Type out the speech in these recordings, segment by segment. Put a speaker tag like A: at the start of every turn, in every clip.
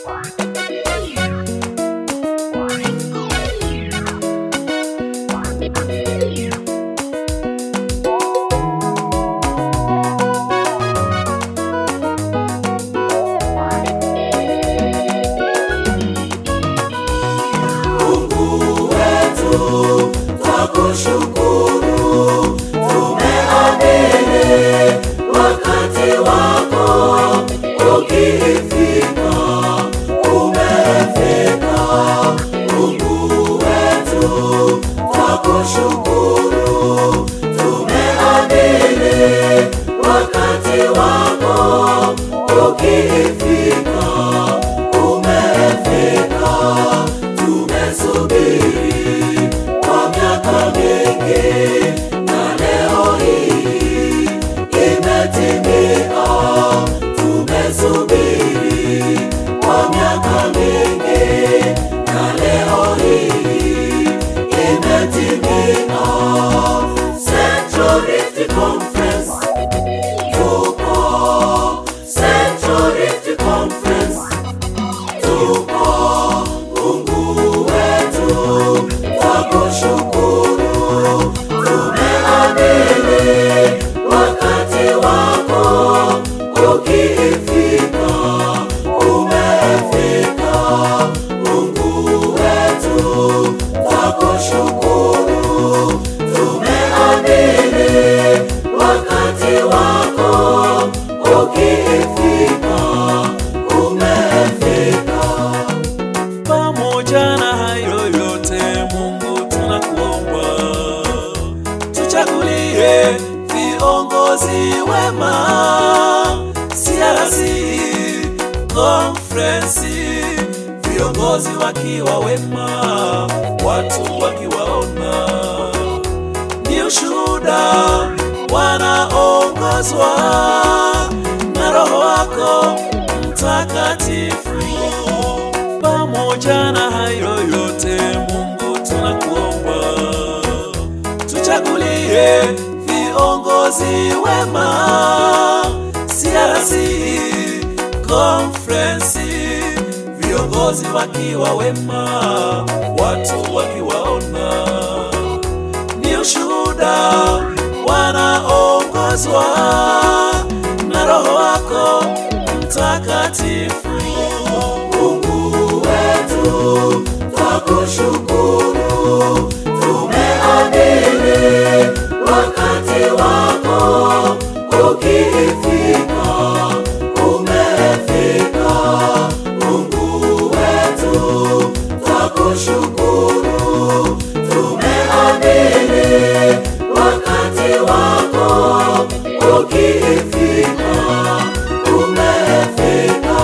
A: Mungu wetu twakushukuru, tumeamini wakati wako ukifika, umefika. Mungu wetu twakushukuru, tumeamini wakati wako ukifika, umefika. Tumesubiri kwa miaka mingi na leo hii imetimia. Tumesubiri kwa miaka mingi na leo hii imetimia. Central Rift Conference tupo, Central Rift Conference tupo. Mungu wetu twakushukuru, tumeamini wakati wako ukifika, umefika. Mungu wetu twakushukuru, tumeamini wakati wako ukifika, umefika.
B: Pamoja na hayo yote, Mungu tunakuomba, tuchagulie viongozi wema, CRC conference, viongozi wakiwa wema, watu wakiwaona ni ushuhuda, wanaongozwa na Roho wako Mtakatifu. Pamoja na hayo yote, Mungu tunakuomba, tuchagulie viongozi wema, CRC conference, viongozi wakiwa wema, watu wakiwaona ni ushuhuda, wanaongozwa na Roho wako Mtakatifu.
A: Mungu wetu twakushukuru, tumeamini wakati wako ukifika, umefika. Mungu wetu twakushukuru, tumeamini wakati wako ukifika, umefika.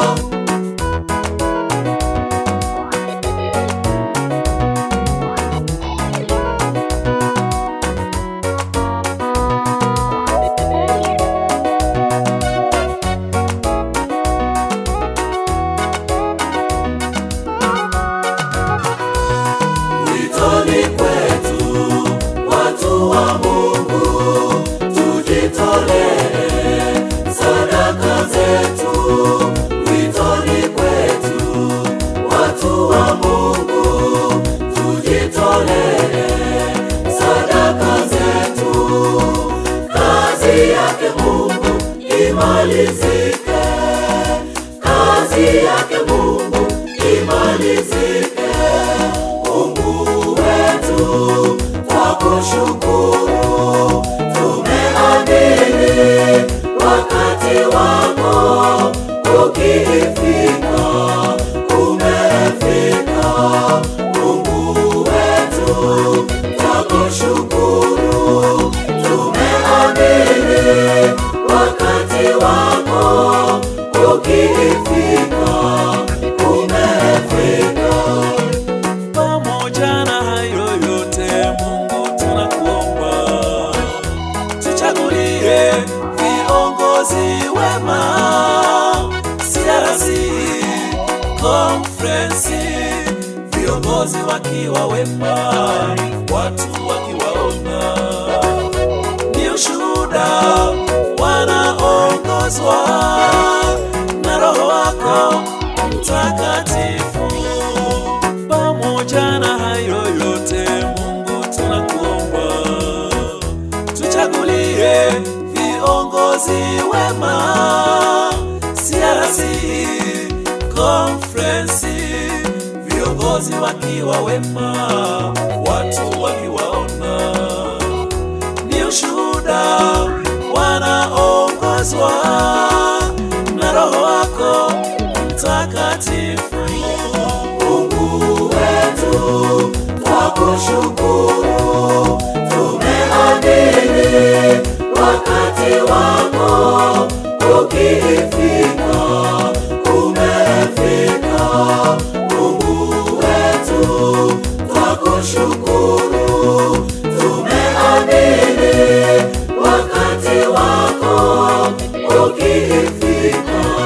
A: Witoni kwetu watu wa Mungu, tujitolee sadaka zetu. Witoni kwetu watu wa Mungu, tujitolee sadaka zetu. Kazi yake Mungu imalizike, kazi yake Mungu imalizike. Mungu wetu twakushukuru, tumeamini wakati wako ukifika, umefika. Mungu wetu twakushukuru, tumeamini wakati wako ukifika, umefika.
B: Pamoja na hayo yote, Mungu tunakuomba, tuchagulie viongozi wema, CRC conference, viongozi wakiwa wema, watu wakiwaona ni ushuhuda, wanaongozwa na Roho wako mtakatifu. Pamoja na hayo yote, Mungu tunakuomba, tuchagulie viongozi wema, CRC conference, viongozi wakiwa wema, watu wakiwaona ni ushuhuda, wanaongozwa na Roho wako Mtakatifu.
A: Mungu wetu, twakushukuru, tumeamini wakati wako ukifika, umefika. Mungu wetu, twakushukuru, tumeamini wakati wako ukifika,